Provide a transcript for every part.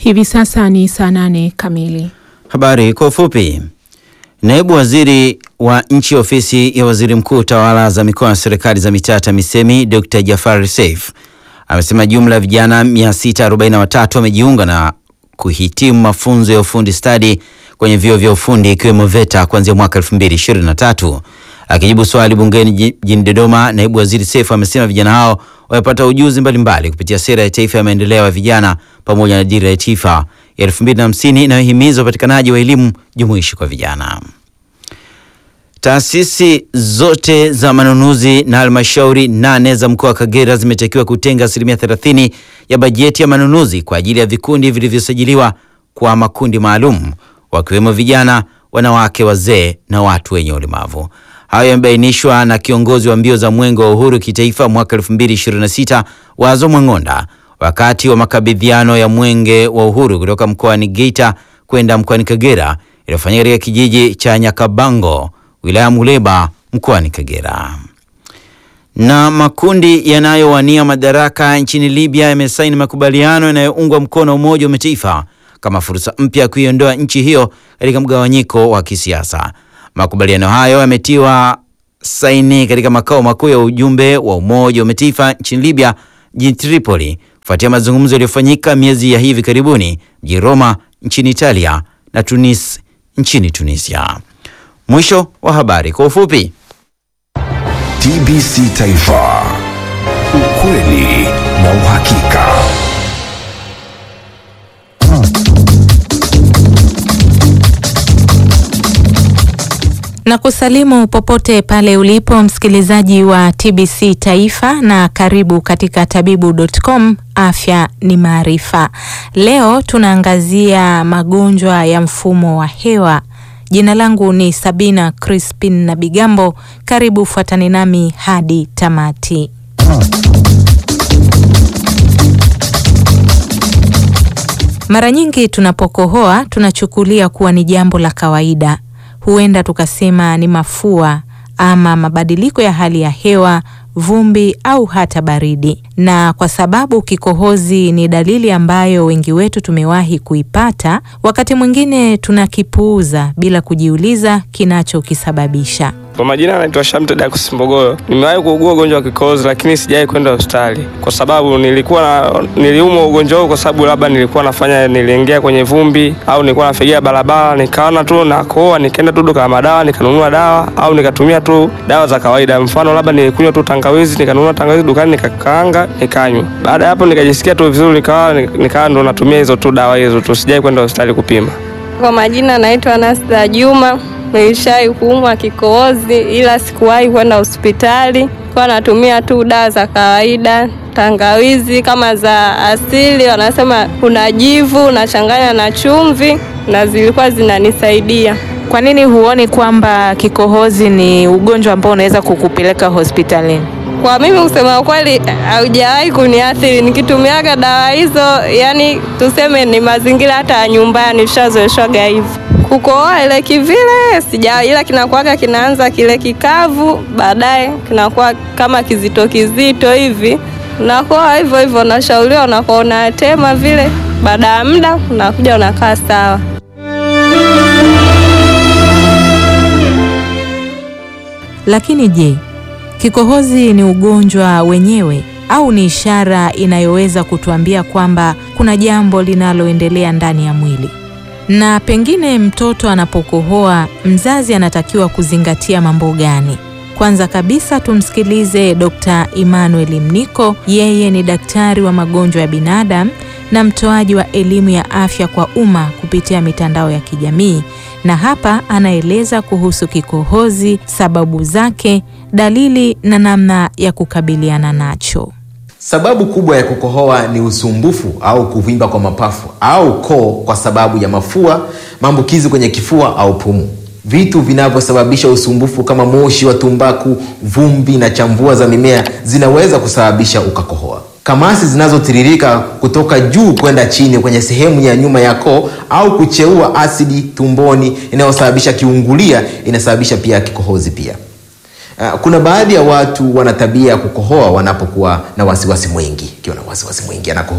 Hivi sasa ni saa nane kamili. Habari kwa ufupi. Naibu waziri wa nchi ofisi ya waziri mkuu tawala za mikoa na serikali za mitaa TAMISEMI Dr. Jafar Seif amesema jumla ya vijana 643 wamejiunga na kuhitimu mafunzo ya ufundi stadi kwenye vyuo vya ufundi ikiwemo VETA kuanzia mwaka 2023. Akijibu swali bungeni jijini Dodoma, naibu waziri Seif amesema vijana hao wamepata ujuzi mbalimbali kupitia sera ya taifa ya maendeleo ya vijana pamoja na dira ya taifa ya 2050 inayohimiza upatikanaji wa elimu jumuishi kwa vijana. Taasisi zote za manunuzi na halmashauri nane za mkoa wa Kagera zimetakiwa kutenga asilimia 30 ya bajeti ya manunuzi kwa ajili ya vikundi vilivyosajiliwa kwa makundi maalum wakiwemo vijana, wanawake, wazee na watu wenye ulemavu. Hayo yamebainishwa na kiongozi wa mbio za Mwenge wa Uhuru kitaifa mwaka 2026 Wazo Mwang'onda wakati wa makabidhiano ya Mwenge wa Uhuru kutoka mkoani Geita kwenda mkoani Kagera iliyofanyika katika kijiji cha Nyakabango wilaya Muleba mkoani Kagera. Na makundi yanayowania madaraka nchini Libya yamesaini makubaliano yanayoungwa mkono Umoja wa Mataifa kama fursa mpya ya kuiondoa nchi hiyo katika mgawanyiko wa kisiasa. Makubaliano hayo yametiwa saini katika makao makuu ya ujumbe wa Umoja wa Mataifa nchini Libya jijini Tripoli kufuatia mazungumzo yaliyofanyika miezi ya hivi karibuni mjini Roma nchini Italia na Tunis nchini Tunisia. Mwisho wa habari kwa ufupi. TBC Taifa, ukweli na uhakika. na kusalimu popote pale ulipo msikilizaji wa TBC Taifa na karibu katika tabibu.com. Afya ni maarifa. Leo tunaangazia magonjwa ya mfumo wa hewa. Jina langu ni Sabina Crispin na Bigambo. Karibu, fuatani nami hadi tamati. Mara nyingi tunapokohoa tunachukulia kuwa ni jambo la kawaida. Huenda tukasema ni mafua ama mabadiliko ya hali ya hewa, vumbi au hata baridi. Na kwa sababu kikohozi ni dalili ambayo wengi wetu tumewahi kuipata, wakati mwingine tunakipuuza bila kujiuliza kinachokisababisha. Kwa majina anaitwa Shamte Dakus Mbogoyo. Nimewahi kuugua ugonjwa wa kikohozi lakini sijawahi kwenda hospitali kwa sababu nilikuwa na, niliumwa ugonjwa huu kwa sababu labda nilikuwa nafanya niliingia kwenye vumbi au nilikuwa nafigia barabara nikaona tu nakohoa, nikaenda tu duka la madawa nikanunua dawa au nikatumia tu dawa za kawaida. Mfano labda nilikunywa tu tangawizi, nikanunua tangawizi dukani nikakaanga, nikanywa. Baada ya hapo nikajisikia tu vizuri, nikawa nikawa ndo natumia hizo tu dawa hizo tu, sijawahi kwenda hospitali kupima. Kwa majina naitwa Nasda Juma. Nilishai kuumwa kikohozi ila sikuwahi kwenda hospitali, kwa natumia tu dawa za kawaida, tangawizi kama za asili, wanasema kuna jivu unachanganya na chumvi, na zilikuwa zinanisaidia. Kwa nini huoni kwamba kikohozi ni ugonjwa ambao unaweza kukupeleka hospitalini? Kwa mimi kusema kweli, haujawahi kuniathiri nikitumiaga dawa hizo, yani tuseme ni mazingira hata ya nyumbani tushazoeshwaga hivyo kukohoa ile kivile sija, ila kinakuwaga kinaanza kile kikavu, baadaye kinakuwa kama kizito kizito hivi, unakoa hivyo hivyo, unashauriwa unakuwa unatema vile, baada ya muda unakuja unakaa sawa. Lakini je, kikohozi ni ugonjwa wenyewe au ni ishara inayoweza kutuambia kwamba kuna jambo linaloendelea ndani ya mwili? Na pengine mtoto anapokohoa, mzazi anatakiwa kuzingatia mambo gani? Kwanza kabisa tumsikilize Dr. Emmanuel Mniko. Yeye ni daktari wa magonjwa ya binadamu na mtoaji wa elimu ya afya kwa umma kupitia mitandao ya kijamii, na hapa anaeleza kuhusu kikohozi, sababu zake, dalili na namna ya kukabiliana nacho. Sababu kubwa ya kukohoa ni usumbufu au kuvimba kwa mapafu au koo kwa sababu ya mafua, maambukizi kwenye kifua au pumu. Vitu vinavyosababisha usumbufu kama moshi wa tumbaku, vumbi na chambua za mimea zinaweza kusababisha ukakohoa. Kamasi zinazotiririka kutoka juu kwenda chini kwenye sehemu ya nyuma ya koo au kucheua asidi tumboni inayosababisha kiungulia inasababisha pia kikohozi pia. Uh, kuna baadhi ya watu wana tabia ya kukohoa wanapokuwa na wasiwasi mwingi. Akiwa na wasiwasi mwingi anakohoa.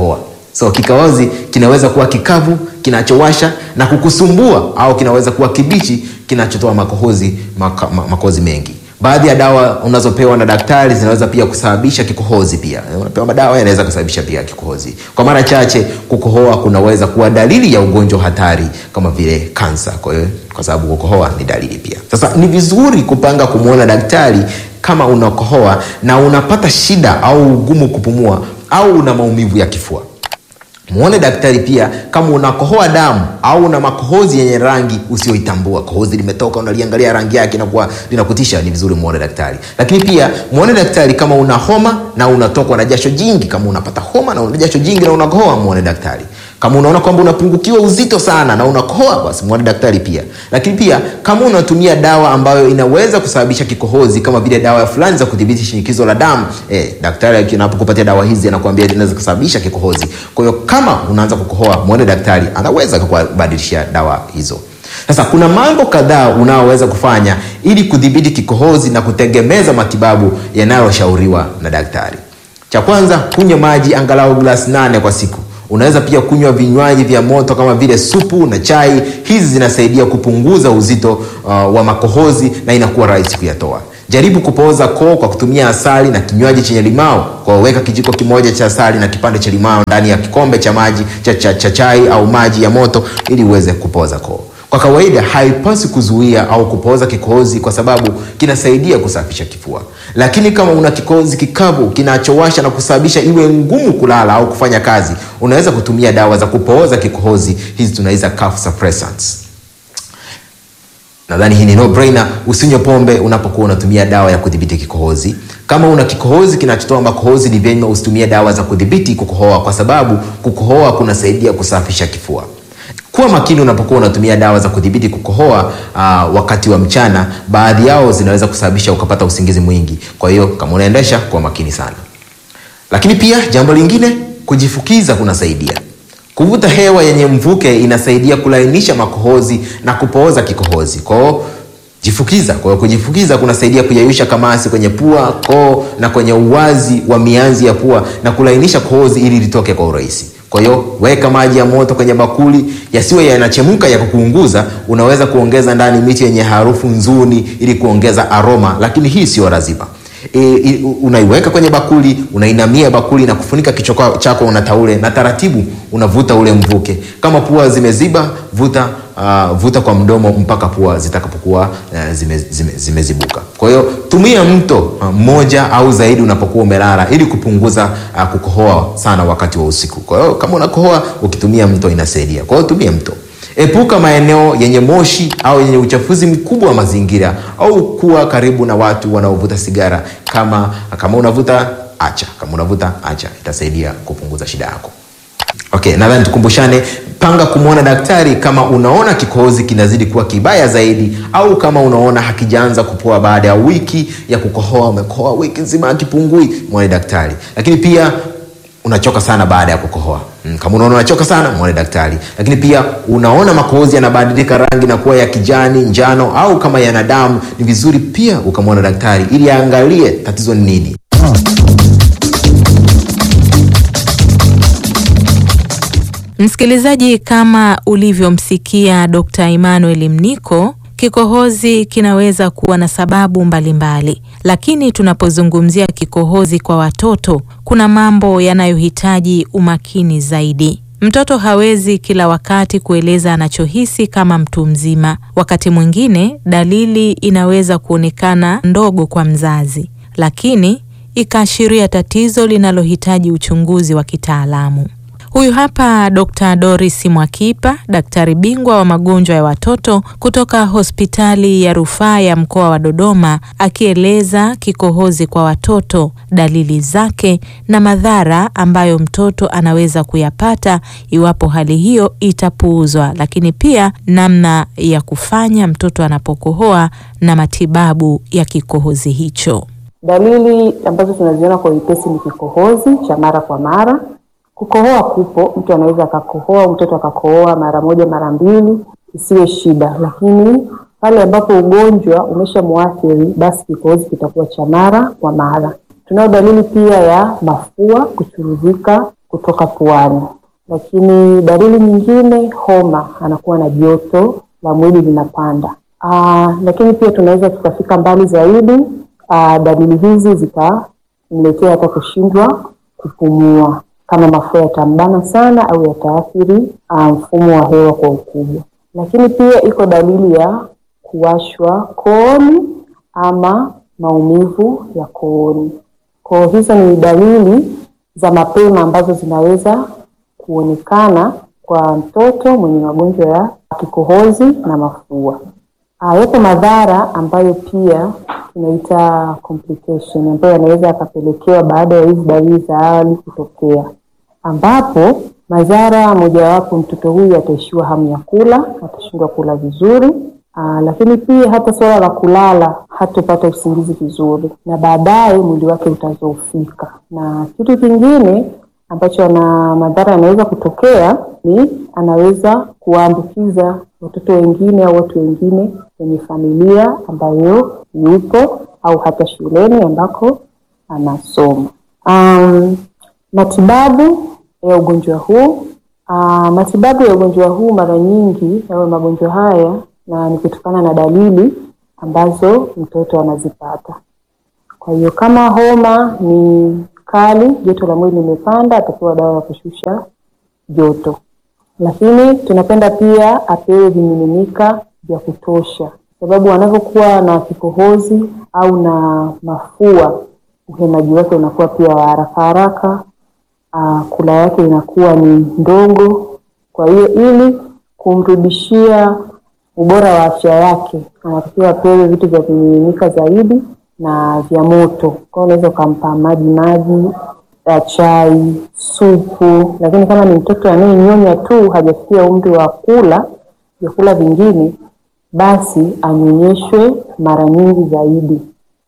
so kikohozi kinaweza kuwa kikavu kinachowasha na kukusumbua au kinaweza kuwa kibichi kinachotoa makohozi maka, ma- makohozi mengi baadhi ya dawa unazopewa na daktari zinaweza pia kusababisha kikohozi pia unapewa madawa yanaweza kusababisha pia kikohozi kwa mara chache kukohoa kunaweza kuwa dalili ya ugonjwa hatari kama vile kansa kwa hiyo kwa sababu kukohoa ni dalili pia sasa ni vizuri kupanga kumwona daktari kama unakohoa na unapata shida au ugumu kupumua au una maumivu ya kifua mwone daktari pia kama unakohoa damu au una makohozi yenye rangi usioitambua kohozi limetoka unaliangalia rangi yake inakuwa linakutisha ni vizuri muone daktari lakini pia muone daktari kama una homa na unatokwa na jasho jingi kama unapata homa na una jasho jingi na unakohoa muone daktari kama unaona kwamba unapungukiwa uzito sana na unakohoa basi muone daktari pia lakini pia kama unatumia dawa ambayo inaweza kusababisha kikohozi kama vile dawa fulani za kudhibiti shinikizo la damu eh, daktari anapokupatia dawa hizi anakuambia zinaweza kusababisha kikohozi kwa hiyo kama unaanza kukohoa muone daktari anaweza kukubadilishia dawa hizo sasa kuna mambo kadhaa unaoweza kufanya ili kudhibiti kikohozi na kutegemeza matibabu yanayoshauriwa na daktari cha kwanza kunywa maji angalau glasi nane kwa siku unaweza pia kunywa vinywaji vya moto kama vile supu na chai hizi zinasaidia kupunguza uzito uh, wa makohozi na inakuwa rahisi kuyatoa jaribu kupooza koo kwa kutumia asali na kinywaji chenye limao kwa weka kijiko kimoja cha asali na kipande cha limao ndani ya kikombe cha maji cha, cha, cha chai au maji ya moto ili uweze kupooza koo kwa kawaida haipasi kuzuia au kupooza kikohozi kwa sababu kinasaidia kusafisha kifua lakini kama una kikohozi kikavu kinachowasha na kusababisha iwe ngumu kulala au kufanya kazi unaweza kutumia dawa za kupooza kikohozi hizi tunaita cough suppressants nadhani hii ni no brainer usinywe pombe unapokuwa unatumia dawa ya kudhibiti kikohozi kama una kikohozi kinachotoa makohozi ni vyema usitumie dawa za kudhibiti kukohoa kwa sababu kukohoa kunasaidia kusafisha kifua kuwa makini unapokuwa unatumia dawa za kudhibiti kukohoa uh, wakati wa mchana baadhi yao zinaweza kusababisha ukapata usingizi mwingi kwa hiyo kama unaendesha kuwa makini sana lakini pia jambo lingine kujifukiza kunasaidia kuvuta hewa yenye mvuke inasaidia kulainisha makohozi na kupooza kikohozi kwao jifukiza kwa hiyo kujifukiza kunasaidia kuyayusha kamasi kwenye pua koo na kwenye uwazi wa mianzi ya pua na kulainisha kohozi ili litoke kwa urahisi kwa hiyo weka maji ya moto kwenye bakuli yasiwe yanachemka ya kukuunguza unaweza kuongeza ndani miti yenye harufu nzuri ili kuongeza aroma lakini hii sio lazima e, e, unaiweka kwenye bakuli unainamia bakuli na kufunika kichwa chako una taule na taratibu unavuta ule mvuke kama pua zimeziba vuta uh, vuta kwa mdomo mpaka pua zitakapokuwa uh, zimezibuka zime, zime, zime kwa hiyo tumia mto mmoja uh, au zaidi unapokuwa umelala ili kupunguza uh, kukohoa sana wakati wa usiku kwa hiyo kama unakohoa ukitumia mto inasaidia kwa hiyo tumia mto epuka maeneo yenye moshi au yenye uchafuzi mkubwa wa mazingira au kuwa karibu na watu wanaovuta sigara kama kama unavuta acha kama unavuta acha itasaidia kupunguza shida yako okay nadhani tukumbushane panga kumwona daktari kama unaona kikohozi kinazidi kuwa kibaya zaidi au kama unaona hakijaanza kupoa baada ya wiki ya kukohoa umekohoa wiki nzima akipungui mwone daktari lakini pia unachoka sana baada ya kukohoa mm, kama unaona unachoka sana mwone daktari lakini pia unaona makohozi yanabadilika rangi na kuwa ya kijani njano au kama yana damu ni vizuri pia ukamwona daktari ili aangalie tatizo ni nini Msikilizaji, kama ulivyomsikia Dr. Emmanuel Mniko, kikohozi kinaweza kuwa na sababu mbalimbali mbali. Lakini tunapozungumzia kikohozi kwa watoto, kuna mambo yanayohitaji umakini zaidi. Mtoto hawezi kila wakati kueleza anachohisi kama mtu mzima. Wakati mwingine dalili inaweza kuonekana ndogo kwa mzazi, lakini ikaashiria tatizo linalohitaji uchunguzi wa kitaalamu. Huyu hapa Dr. Doris Mwakipa, daktari bingwa wa magonjwa ya watoto kutoka hospitali ya rufaa ya mkoa wa Dodoma, akieleza kikohozi kwa watoto, dalili zake na madhara ambayo mtoto anaweza kuyapata iwapo hali hiyo itapuuzwa, lakini pia namna ya kufanya mtoto anapokohoa na matibabu ya kikohozi hicho. Dalili ambazo tunaziona kwa wepesi ni kikohozi cha mara kwa mara Kukohoa kupo, mtu anaweza akakohoa, mtoto akakohoa mara moja mara mbili, isiwe shida, lakini pale ambapo ugonjwa umeshamwathiri, basi kikohozi kitakuwa cha mara kwa mara. Tunayo dalili pia ya mafua kuchuruzika kutoka puani. lakini dalili nyingine homa, anakuwa na joto la mwili linapanda. Aa, lakini pia tunaweza tukafika mbali zaidi. Aa, dalili hizi zikamletea hata kushindwa kupumua, kama mafua yatambana sana au yataathiri mfumo wa hewa kwa ukubwa. Lakini pia iko dalili ya kuwashwa kooni ama maumivu ya kooni. Kwa hizo ni dalili za mapema ambazo zinaweza kuonekana kwa mtoto mwenye magonjwa ya kikohozi na mafua. Ah, yapo madhara ambayo pia tunaita complication ambayo yanaweza yakapelekewa baada ya hizi dalili za awali kutokea, ambapo madhara mojawapo, mtoto huyu ataishiwa hamu ya kula, atashindwa kula vizuri. Aa, lakini pia hata suala la kulala, hatopata usingizi vizuri, na baadaye mwili wake utazoofika. Na kitu kingine ambacho ana madhara yanaweza kutokea ni anaweza kuwaambukiza watoto wengine au watu wengine kwenye familia ambayo yupo au hata shuleni ambako anasoma. Um, matibabu ya ugonjwa huu uh, matibabu ya ugonjwa huu mara nyingi au magonjwa haya na ni kutokana na dalili ambazo mtoto anazipata. Kwa hiyo kama homa ni kali, joto la mwili limepanda, atapewa dawa ya kushusha joto, lakini tunapenda pia apewe vimiminika vya kutosha, sababu anavyokuwa na kikohozi au na mafua, uhemaji wake unakuwa pia wa haraka haraka, uh, kula yake inakuwa ni ndogo. Kwa hiyo ili kumrudishia ubora wa afya yake anatakiwa apewe vitu vya vimiminika zaidi na vya moto. Kwa hiyo unaweza ukampa maji maji ya chai, supu, lakini kama ni mtoto anayenyonya tu hajafikia umri wa kula vyakula vingine, basi anyonyeshwe mara nyingi zaidi.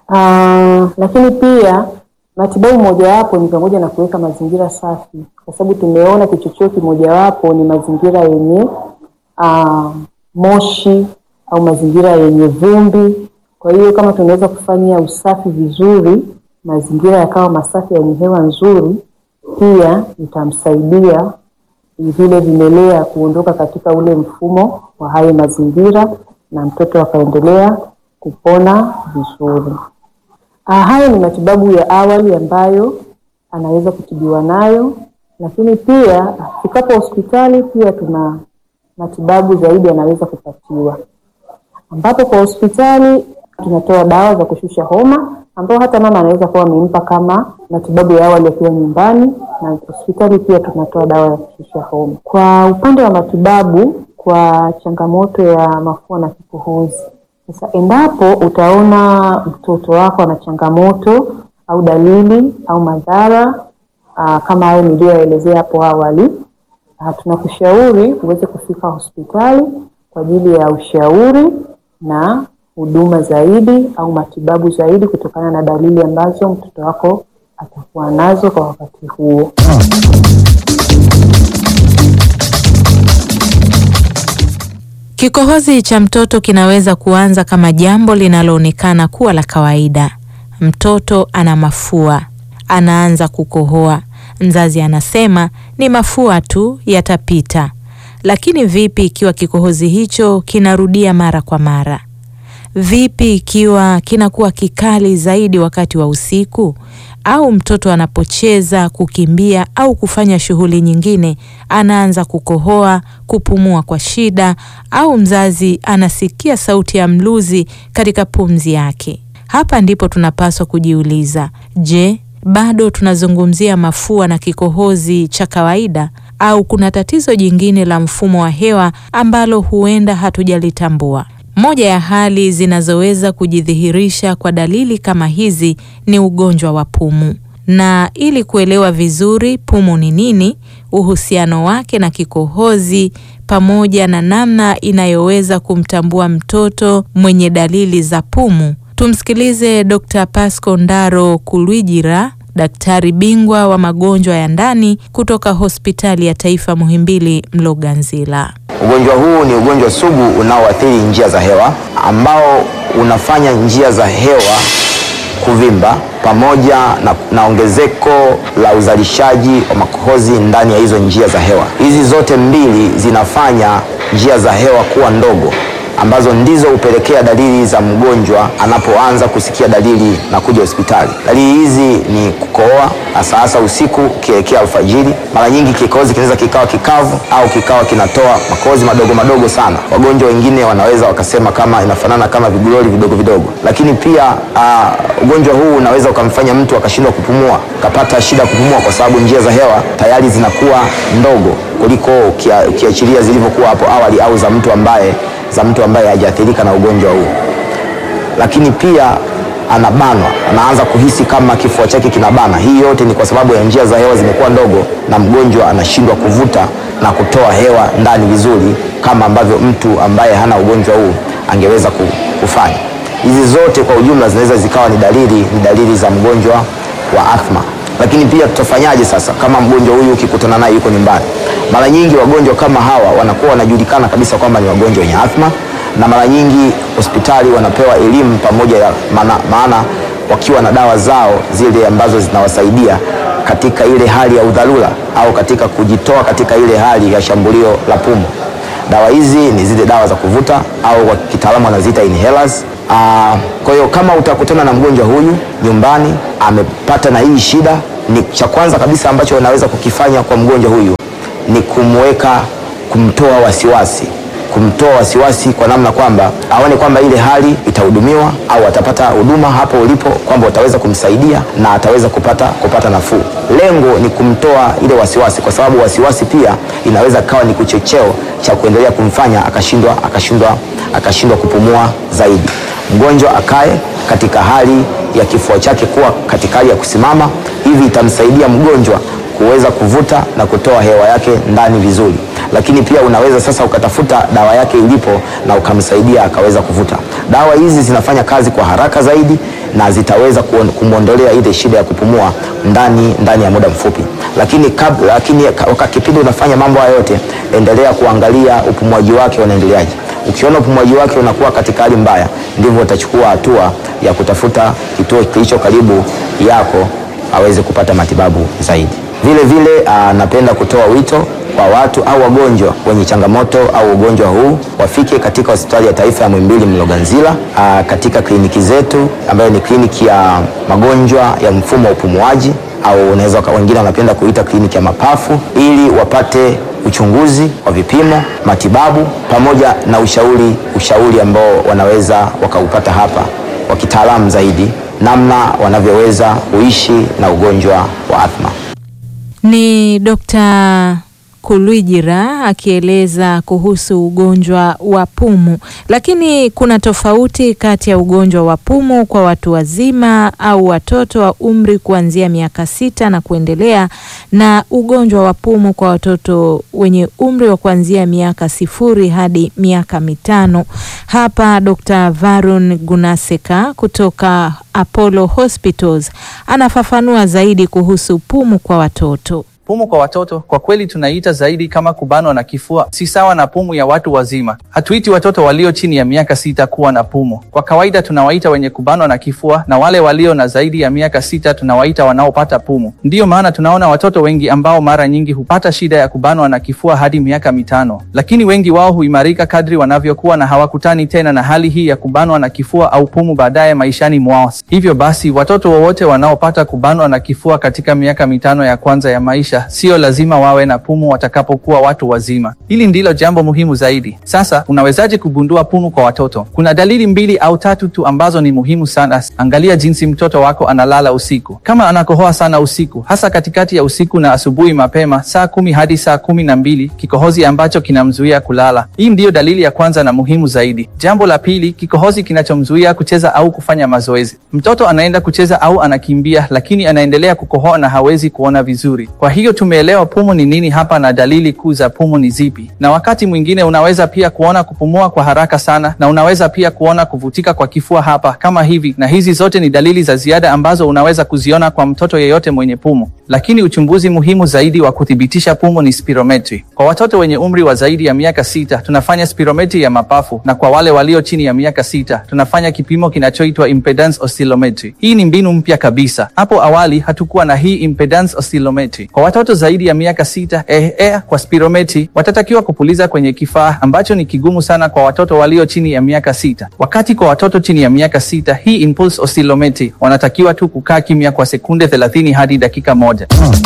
Aa, lakini pia matibabu mojawapo ni pamoja na kuweka mazingira safi, kwa sababu tumeona kichocheo kimojawapo ni mazingira yenye aa, moshi au mazingira yenye vumbi. Kwa hiyo kama tunaweza kufanya usafi vizuri, mazingira yakawa masafi yenye hewa nzuri, pia itamsaidia vile vimelea kuondoka katika ule mfumo wa hayo mazingira na mtoto akaendelea kupona vizuri. Ah, hayo ni matibabu ya awali ambayo anaweza kutibiwa nayo, lakini pia afikapo hospitali pia tuna matibabu zaidi anaweza kupatiwa, ambapo kwa hospitali tunatoa dawa za kushusha homa ambao hata mama anaweza kuwa amempa kama matibabu ya awali akiwa nyumbani, na hospitali pia tunatoa dawa ya kushusha homa. Kwa upande wa matibabu kwa changamoto ya mafua na kikohozi, sasa endapo utaona mtoto wako ana changamoto au dalili au madhara aa, kama hayo niliyoelezea hapo awali, aa, tunakushauri uweze kufika hospitali kwa ajili ya ushauri na huduma zaidi au matibabu zaidi kutokana na dalili ambazo mtoto wako atakuwa nazo kwa wakati huo. Kikohozi cha mtoto kinaweza kuanza kama jambo linaloonekana kuwa la kawaida. Mtoto ana mafua, anaanza kukohoa. Mzazi anasema ni mafua tu, yatapita. Lakini vipi ikiwa kikohozi hicho kinarudia mara kwa mara? Vipi ikiwa kinakuwa kikali zaidi wakati wa usiku, au mtoto anapocheza, kukimbia au kufanya shughuli nyingine anaanza kukohoa, kupumua kwa shida, au mzazi anasikia sauti ya mluzi katika pumzi yake? Hapa ndipo tunapaswa kujiuliza, je, bado tunazungumzia mafua na kikohozi cha kawaida au kuna tatizo jingine la mfumo wa hewa ambalo huenda hatujalitambua? Moja ya hali zinazoweza kujidhihirisha kwa dalili kama hizi ni ugonjwa wa pumu. Na ili kuelewa vizuri pumu ni nini, uhusiano wake na kikohozi, pamoja na namna inayoweza kumtambua mtoto mwenye dalili za pumu, tumsikilize Dr. Pasco Ndaro Kulwijira, daktari bingwa wa magonjwa ya ndani kutoka Hospitali ya Taifa Muhimbili Mloganzila. Ugonjwa huu ni ugonjwa sugu unaoathiri njia za hewa ambao unafanya njia za hewa kuvimba pamoja na, na ongezeko la uzalishaji wa makohozi ndani ya hizo njia za hewa. Hizi zote mbili zinafanya njia za hewa kuwa ndogo ambazo ndizo hupelekea dalili za mgonjwa anapoanza kusikia dalili na kuja hospitali. Dalili hizi ni kukohoa hasa hasa usiku ukielekea alfajiri. Mara nyingi kikohozi kinaweza kikawa kikavu au kikawa kinatoa makohozi madogo madogo sana. Wagonjwa wengine wanaweza wakasema kama inafanana kama viguloli vidogo vidogo, lakini pia uh, ugonjwa huu unaweza ukamfanya mtu akashindwa kupumua, akapata shida kupumua kwa sababu njia za hewa tayari zinakuwa ndogo kuliko ukia- ukiachilia zilivyokuwa hapo awali au za mtu ambaye za mtu ambaye hajaathirika na ugonjwa huu. Lakini pia anabanwa, anaanza kuhisi kama kifua chake kinabana. Hii yote ni kwa sababu ya njia za hewa zimekuwa ndogo na mgonjwa anashindwa kuvuta na kutoa hewa ndani vizuri kama ambavyo mtu ambaye hana ugonjwa huu angeweza ku- kufanya. Hizi zote kwa ujumla zinaweza zikawa ni dalili ni dalili za mgonjwa wa athma. Lakini pia tutafanyaje sasa kama mgonjwa huyu ukikutana naye yuko nyumbani? Mara nyingi wagonjwa kama hawa wanakuwa wanajulikana kabisa kwamba ni wagonjwa wenye athma, na mara nyingi hospitali wanapewa elimu pamoja ya maana, maana wakiwa na dawa zao zile ambazo zinawasaidia katika ile hali ya udharura au katika kujitoa katika ile hali ya shambulio la pumu. Dawa hizi ni zile dawa za kuvuta au kwa kitaalamu wanaziita inhalers. Ah, Kwa hiyo kama utakutana na mgonjwa huyu nyumbani amepata na hii shida, ni cha kwanza kabisa ambacho unaweza kukifanya kwa mgonjwa huyu ni kumweka, kumtoa wasiwasi, kumtoa wasiwasi kwa namna kwamba aone kwamba ile hali itahudumiwa au atapata huduma hapo ulipo, kwamba utaweza kumsaidia na ataweza kupata, kupata nafuu. Lengo ni kumtoa ile wasiwasi, kwa sababu wasiwasi pia inaweza kawa ni kuchocheo cha kuendelea kumfanya akashindwa akashindwa akashindwa kupumua zaidi. Mgonjwa akae katika hali ya kifua chake kuwa katika hali ya kusimama, hivi itamsaidia mgonjwa kuweza kuvuta na kutoa hewa yake ndani vizuri. Lakini pia unaweza sasa ukatafuta dawa yake ilipo na ukamsaidia akaweza kuvuta. Dawa hizi zinafanya kazi kwa haraka zaidi na zitaweza kuon- kumwondolea ile shida ya kupumua ndani ndani ya muda mfupi. Lakini kabla, lakini ka- wakati kipindi unafanya mambo haya yote, endelea kuangalia upumuaji wake unaendeleaje. Ukiona upumuaji wake unakuwa katika hali mbaya, ndivyo utachukua hatua ya kutafuta kituo kilicho karibu yako aweze kupata matibabu zaidi. Vile vile ah, napenda kutoa wito kwa watu au wagonjwa wenye changamoto au ugonjwa huu wafike katika hospitali ya taifa ya Muhimbili Mloganzila, ah, katika kliniki zetu ambayo ni kliniki ya magonjwa ya mfumo wa upumuaji au unaweza waka- wengine wanapenda kuita kliniki ya mapafu ili wapate uchunguzi wa vipimo, matibabu pamoja na ushauri ushauri ambao wanaweza wakaupata hapa wa kitaalamu zaidi namna wanavyoweza kuishi na ugonjwa wa athma. Ni Dr. Kulwijira akieleza kuhusu ugonjwa wa pumu. Lakini kuna tofauti kati ya ugonjwa wa pumu kwa watu wazima au watoto wa umri kuanzia miaka sita na kuendelea na ugonjwa wa pumu kwa watoto wenye umri wa kuanzia miaka sifuri hadi miaka mitano. Hapa Dr. Varun Gunaseka kutoka Apollo Hospitals anafafanua zaidi kuhusu pumu kwa watoto. Pumu kwa watoto kwa kweli tunaita zaidi kama kubanwa na kifua, si sawa na pumu ya watu wazima. Hatuiti watoto walio chini ya miaka sita kuwa na pumu. Kwa kawaida tunawaita wenye kubanwa na kifua, na wale walio na zaidi ya miaka sita tunawaita wanaopata pumu. Ndiyo maana tunaona watoto wengi ambao mara nyingi hupata shida ya kubanwa na kifua hadi miaka mitano, lakini wengi wao huimarika kadri wanavyokuwa na hawakutani tena na hali hii ya kubanwa na kifua au pumu baadaye maishani mwao. Hivyo basi watoto wowote wanaopata kubanwa na kifua katika miaka mitano ya kwanza ya maisha sio lazima wawe na pumu watakapokuwa watu wazima. Hili ndilo jambo muhimu zaidi. Sasa unawezaje kugundua pumu kwa watoto? Kuna dalili mbili au tatu tu ambazo ni muhimu sana. Angalia jinsi mtoto wako analala usiku. Kama anakohoa sana usiku, hasa katikati ya usiku na asubuhi mapema, saa kumi hadi saa kumi na mbili, kikohozi ambacho kinamzuia kulala. Hii ndiyo dalili ya kwanza na muhimu zaidi. Jambo la pili, kikohozi kinachomzuia kucheza au kufanya mazoezi. Mtoto anaenda kucheza au anakimbia, lakini anaendelea kukohoa na hawezi kuona vizuri. Kwa hiyo hiyo tumeelewa pumu ni nini hapa na dalili kuu za pumu ni zipi, na wakati mwingine unaweza pia kuona kupumua kwa haraka sana, na unaweza pia kuona kuvutika kwa kifua hapa kama hivi, na hizi zote ni dalili za ziada ambazo unaweza kuziona kwa mtoto yeyote mwenye pumu. Lakini uchunguzi muhimu zaidi wa kuthibitisha pumu ni spirometri. Kwa watoto wenye umri wa zaidi ya miaka sita tunafanya spirometri ya mapafu, na kwa wale walio chini ya miaka sita tunafanya kipimo kinachoitwa impedance oscillometry. Hii ni mbinu mpya kabisa. Hapo awali hatukuwa na hii impedance oscillometry. Kwa watoto zaidi ya miaka sita eh, eh, kwa spirometri watatakiwa kupuliza kwenye kifaa ambacho ni kigumu sana kwa watoto walio chini ya miaka sita, wakati kwa watoto chini ya miaka sita hii impulse oscillometry wanatakiwa tu kukaa kimya kwa sekunde 30 hadi dakika moja.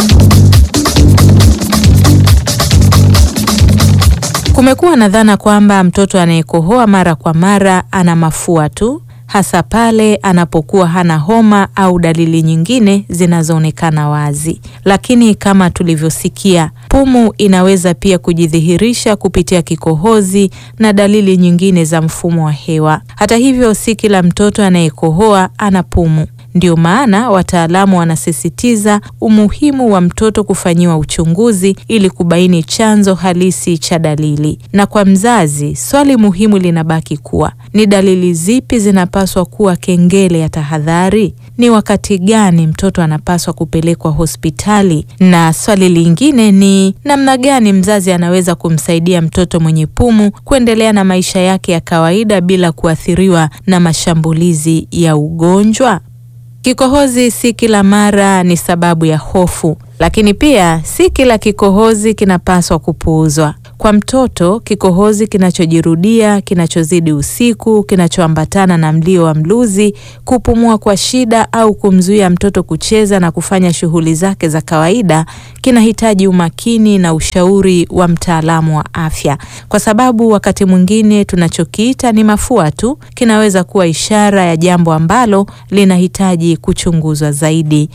Kumekuwa na dhana kwamba mtoto anayekohoa mara kwa mara ana mafua tu, hasa pale anapokuwa hana homa au dalili nyingine zinazoonekana wazi. Lakini kama tulivyosikia, pumu inaweza pia kujidhihirisha kupitia kikohozi na dalili nyingine za mfumo wa hewa. Hata hivyo, si kila mtoto anayekohoa ana pumu. Ndio maana wataalamu wanasisitiza umuhimu wa mtoto kufanyiwa uchunguzi ili kubaini chanzo halisi cha dalili. Na kwa mzazi, swali muhimu linabaki kuwa ni dalili zipi zinapaswa kuwa kengele ya tahadhari? Ni wakati gani mtoto anapaswa kupelekwa hospitali? Na swali lingine ni namna gani mzazi anaweza kumsaidia mtoto mwenye pumu kuendelea na maisha yake ya kawaida bila kuathiriwa na mashambulizi ya ugonjwa? Kikohozi si kila mara ni sababu ya hofu, lakini pia si kila kikohozi kinapaswa kupuuzwa. Kwa mtoto, kikohozi kinachojirudia, kinachozidi usiku, kinachoambatana na mlio wa mluzi, kupumua kwa shida au kumzuia mtoto kucheza na kufanya shughuli zake za kawaida, kinahitaji umakini na ushauri wa mtaalamu wa afya, kwa sababu wakati mwingine tunachokiita ni mafua tu kinaweza kuwa ishara ya jambo ambalo linahitaji kuchunguzwa zaidi.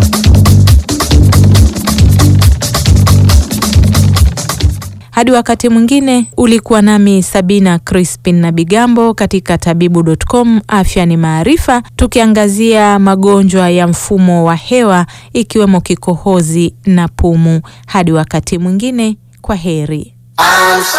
Hadi wakati mwingine, ulikuwa nami Sabina Crispin na Bigambo katika tabibu.com. Afya ni maarifa, tukiangazia magonjwa ya mfumo wa hewa ikiwemo kikohozi na pumu. Hadi wakati mwingine, kwa heri.